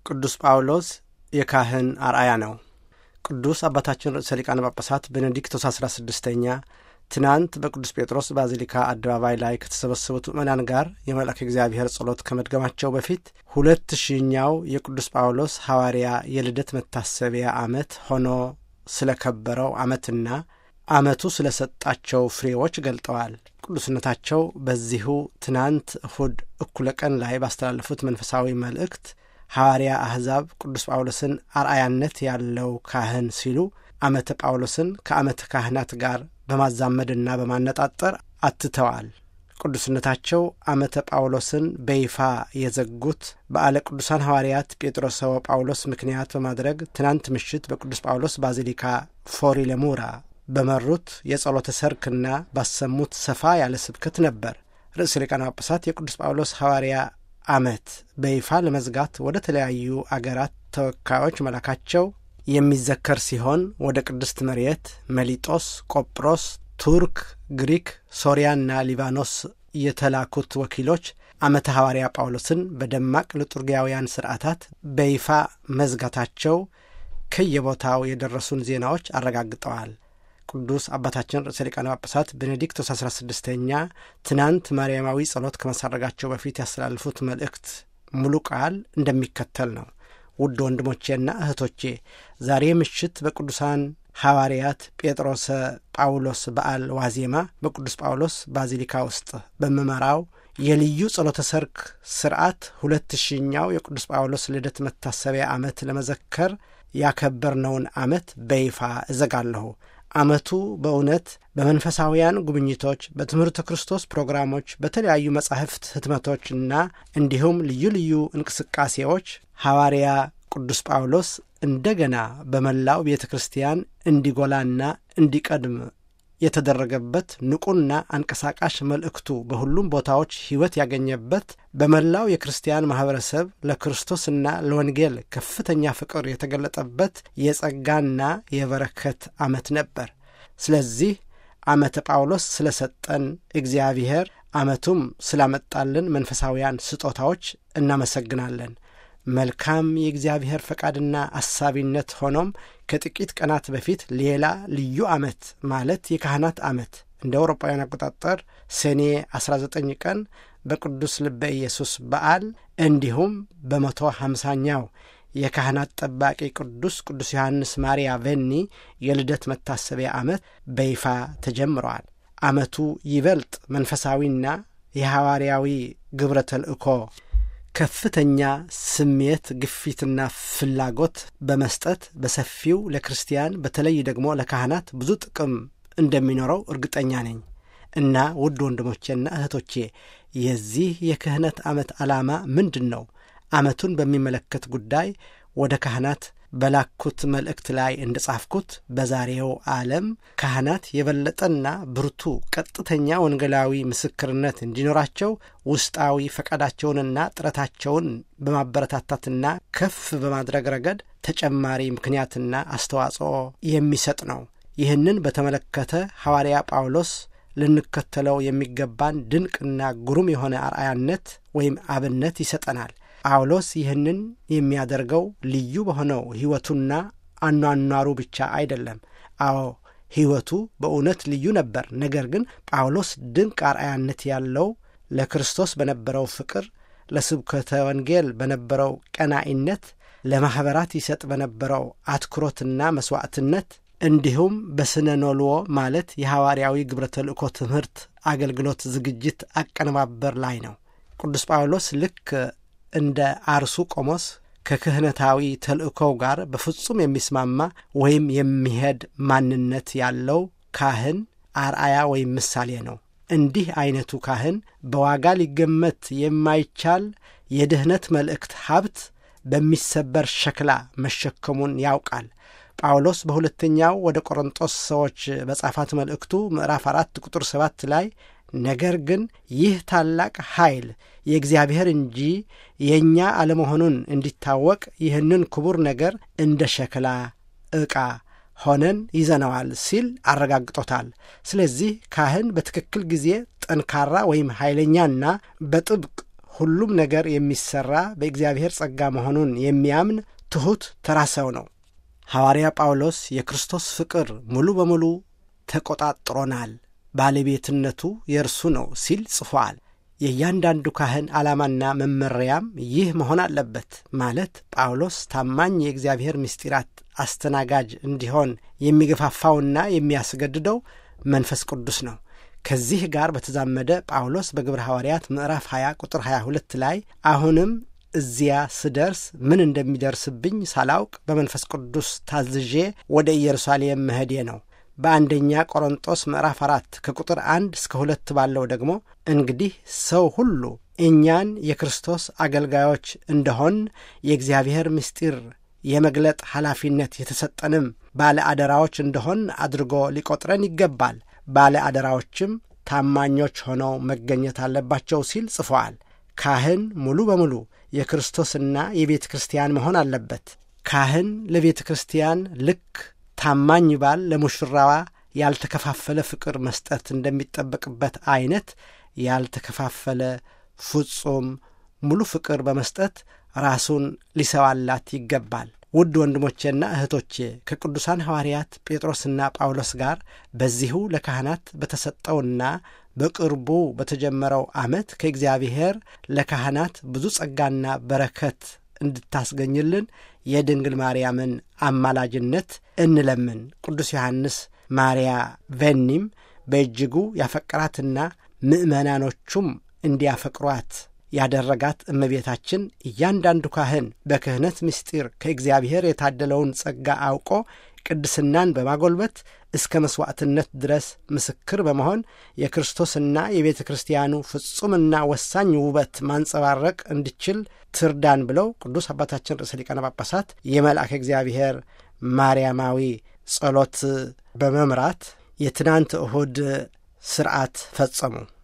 ቅዱስ ጳውሎስ የካህን አርአያ ነው። ቅዱስ አባታችን ርዕሰ ሊቃነ ጳጳሳት ቤኔዲክቶስ አስራ ስድስተኛ ትናንት በቅዱስ ጴጥሮስ ባዚሊካ አደባባይ ላይ ከተሰበሰቡት ምዕመናን ጋር የመልአከ እግዚአብሔር ጸሎት ከመድገማቸው በፊት ሁለት ሺኛው የቅዱስ ጳውሎስ ሐዋርያ የልደት መታሰቢያ ዓመት ሆኖ ስለ ከበረው ዓመትና ዓመቱ ስለ ሰጣቸው ፍሬዎች ገልጠዋል። ቅዱስነታቸው በዚሁ ትናንት እሁድ እኩለ ቀን ላይ ባስተላለፉት መንፈሳዊ መልእክት ሐዋርያ አሕዛብ ቅዱስ ጳውሎስን አርአያነት ያለው ካህን ሲሉ ዓመተ ጳውሎስን ከዓመተ ካህናት ጋር በማዛመድና በማነጣጠር አትተዋል። ቅዱስነታቸው ዓመተ ጳውሎስን በይፋ የዘጉት በዓለ ቅዱሳን ሐዋርያት ጴጥሮስ ወጳውሎስ ምክንያት በማድረግ ትናንት ምሽት በቅዱስ ጳውሎስ ባዚሊካ ፎሪ ለሙራ በመሩት የጸሎተ ሰርክና ባሰሙት ሰፋ ያለ ስብከት ነበር። ርዕሰ ሊቃነ ጳጳሳት የቅዱስ ጳውሎስ ሐዋርያ ዓመት በይፋ ለመዝጋት ወደ ተለያዩ አገራት ተወካዮች መላካቸው የሚዘከር ሲሆን ወደ ቅድስት መሬት፣ መሊጦስ፣ ቆጵሮስ፣ ቱርክ፣ ግሪክ፣ ሶርያና ሊባኖስ የተላኩት ወኪሎች ዓመተ ሐዋርያ ጳውሎስን በደማቅ ልጡርጊያውያን ሥርዓታት በይፋ መዝጋታቸው ከየቦታው የደረሱን ዜናዎች አረጋግጠዋል። ቅዱስ አባታችን ርዕሰ ሊቃነ ጳጳሳት ቤኔዲክቶስ አስራ ስድስተኛ ትናንት ማርያማዊ ጸሎት ከማሳረጋቸው በፊት ያስተላልፉት መልእክት ሙሉ ቃል እንደሚከተል ነው። ውድ ወንድሞቼና እህቶቼ ዛሬ ምሽት በቅዱሳን ሐዋርያት ጴጥሮስ ጳውሎስ በዓል ዋዜማ በቅዱስ ጳውሎስ ባዚሊካ ውስጥ በምመራው የልዩ ጸሎተ ሰርክ ስርዓት ሁለት ሺኛው የቅዱስ ጳውሎስ ልደት መታሰቢያ ዓመት ለመዘከር ያከበርነውን ዓመት በይፋ እዘጋለሁ። ዓመቱ በእውነት በመንፈሳውያን ጉብኝቶች፣ በትምህርተ ክርስቶስ ፕሮግራሞች፣ በተለያዩ መጻሕፍት ህትመቶችና እንዲሁም ልዩ ልዩ እንቅስቃሴዎች ሐዋርያ ቅዱስ ጳውሎስ እንደገና በመላው ቤተ ክርስቲያን እንዲጎላና እንዲቀድም የተደረገበት ንቁና አንቀሳቃሽ መልእክቱ በሁሉም ቦታዎች ሕይወት ያገኘበት በመላው የክርስቲያን ማኅበረሰብ ለክርስቶስና ለወንጌል ከፍተኛ ፍቅር የተገለጠበት የጸጋና የበረከት ዓመት ነበር። ስለዚህ ዓመተ ጳውሎስ ስለ ሰጠን እግዚአብሔር ዓመቱም ስላመጣልን መንፈሳውያን ስጦታዎች እናመሰግናለን። መልካም የእግዚአብሔር ፈቃድና አሳቢነት ሆኖም ከጥቂት ቀናት በፊት ሌላ ልዩ ዓመት ማለት የካህናት ዓመት እንደ አውሮፓውያን አቆጣጠር ሰኔ 19 ቀን በቅዱስ ልበ ኢየሱስ በዓል እንዲሁም በመቶ ሃምሳኛው የካህናት ጠባቂ ቅዱስ ቅዱስ ዮሐንስ ማርያ ቬኒ የልደት መታሰቢያ ዓመት በይፋ ተጀምረዋል። ዓመቱ ይበልጥ መንፈሳዊና የሐዋርያዊ ግብረ ተልእኮ ከፍተኛ ስሜት፣ ግፊትና ፍላጎት በመስጠት በሰፊው ለክርስቲያን በተለይ ደግሞ ለካህናት ብዙ ጥቅም እንደሚኖረው እርግጠኛ ነኝ እና ውድ ወንድሞቼና እህቶቼ የዚህ የክህነት ዓመት ዓላማ ምንድን ነው? ዓመቱን በሚመለከት ጉዳይ ወደ ካህናት በላኩት መልእክት ላይ እንደ ጻፍኩት በዛሬው ዓለም ካህናት የበለጠና ብርቱ ቀጥተኛ ወንጌላዊ ምስክርነት እንዲኖራቸው ውስጣዊ ፈቃዳቸውንና ጥረታቸውን በማበረታታትና ከፍ በማድረግ ረገድ ተጨማሪ ምክንያትና አስተዋጽኦ የሚሰጥ ነው። ይህንን በተመለከተ ሐዋርያ ጳውሎስ ልንከተለው የሚገባን ድንቅና ግሩም የሆነ አርአያነት ወይም አብነት ይሰጠናል። ጳውሎስ ይህንን የሚያደርገው ልዩ በሆነው ሕይወቱና አኗኗሩ ብቻ አይደለም። አዎ ሕይወቱ በእውነት ልዩ ነበር። ነገር ግን ጳውሎስ ድንቅ አርአያነት ያለው ለክርስቶስ በነበረው ፍቅር፣ ለስብከተ ወንጌል በነበረው ቀናኢነት፣ ለማኅበራት ይሰጥ በነበረው አትኩሮትና መሥዋዕትነት እንዲሁም በስነ ኖልዎ ማለት የሐዋርያዊ ግብረ ተልእኮ ትምህርት አገልግሎት ዝግጅት አቀነባበር ላይ ነው። ቅዱስ ጳውሎስ ልክ እንደ አርሱ ቆሞስ ከክህነታዊ ተልእኮው ጋር በፍጹም የሚስማማ ወይም የሚሄድ ማንነት ያለው ካህን አርአያ ወይም ምሳሌ ነው። እንዲህ ዐይነቱ ካህን በዋጋ ሊገመት የማይቻል የድኅነት መልእክት ሀብት በሚሰበር ሸክላ መሸከሙን ያውቃል። ጳውሎስ በሁለተኛው ወደ ቆሮንጦስ ሰዎች በጻፋት መልእክቱ ምዕራፍ አራት ቁጥር ሰባት ላይ ነገር ግን ይህ ታላቅ ኃይል የእግዚአብሔር እንጂ የእኛ አለመሆኑን እንዲታወቅ ይህንን ክቡር ነገር እንደ ሸክላ ዕቃ ሆነን ይዘነዋል ሲል አረጋግጦታል። ስለዚህ ካህን በትክክል ጊዜ ጠንካራ ወይም ኃይለኛና በጥብቅ ሁሉም ነገር የሚሠራ በእግዚአብሔር ጸጋ መሆኑን የሚያምን ትሑት ተራ ሰው ነው። ሐዋርያ ጳውሎስ የክርስቶስ ፍቅር ሙሉ በሙሉ ተቆጣጥሮናል፣ ባለቤትነቱ የእርሱ ነው ሲል ጽፏል። የእያንዳንዱ ካህን ዓላማና መመሪያም ይህ መሆን አለበት። ማለት ጳውሎስ ታማኝ የእግዚአብሔር ምስጢራት አስተናጋጅ እንዲሆን የሚገፋፋውና የሚያስገድደው መንፈስ ቅዱስ ነው። ከዚህ ጋር በተዛመደ ጳውሎስ በግብረ ሐዋርያት ምዕራፍ 20 ቁጥር 22 ላይ አሁንም እዚያ ስደርስ ምን እንደሚደርስብኝ ሳላውቅ በመንፈስ ቅዱስ ታዝዤ ወደ ኢየሩሳሌም መሄዴ ነው። በአንደኛ ቆሮንጦስ ምዕራፍ አራት ከቁጥር አንድ እስከ ሁለት ባለው ደግሞ እንግዲህ ሰው ሁሉ እኛን የክርስቶስ አገልጋዮች እንደሆን የእግዚአብሔር ምስጢር የመግለጥ ኃላፊነት የተሰጠንም ባለ አደራዎች እንደሆን አድርጎ ሊቆጥረን ይገባል። ባለ አደራዎችም ታማኞች ሆነው መገኘት አለባቸው ሲል ጽፈዋል። ካህን ሙሉ በሙሉ የክርስቶስና የቤተ ክርስቲያን መሆን አለበት። ካህን ለቤተ ክርስቲያን ልክ ታማኝ ባል ለሙሽራዋ ያልተከፋፈለ ፍቅር መስጠት እንደሚጠበቅበት አይነት ያልተከፋፈለ ፍጹም ሙሉ ፍቅር በመስጠት ራሱን ሊሰዋላት ይገባል። ውድ ወንድሞቼና እህቶቼ ከቅዱሳን ሐዋርያት ጴጥሮስና ጳውሎስ ጋር በዚሁ ለካህናት በተሰጠውና በቅርቡ በተጀመረው ዓመት ከእግዚአብሔር ለካህናት ብዙ ጸጋና በረከት እንድታስገኝልን የድንግል ማርያምን አማላጅነት እንለምን። ቅዱስ ዮሐንስ ማርያ ቬኒም በእጅጉ ያፈቀራትና ምእመናኖቹም እንዲያፈቅሯት ያደረጋት እመቤታችን እያንዳንዱ ካህን በክህነት ምስጢር ከእግዚአብሔር የታደለውን ጸጋ አውቆ ቅድስናን በማጎልበት እስከ መሥዋዕትነት ድረስ ምስክር በመሆን የክርስቶስና የቤተ ክርስቲያኑ ፍጹምና ወሳኝ ውበት ማንጸባረቅ እንዲችል ትርዳን ብለው ቅዱስ አባታችን ርዕሰ ሊቃነ ጳጳሳት የመልአከ እግዚአብሔር ማርያማዊ ጸሎት በመምራት የትናንት እሁድ ስርዓት ፈጸሙ።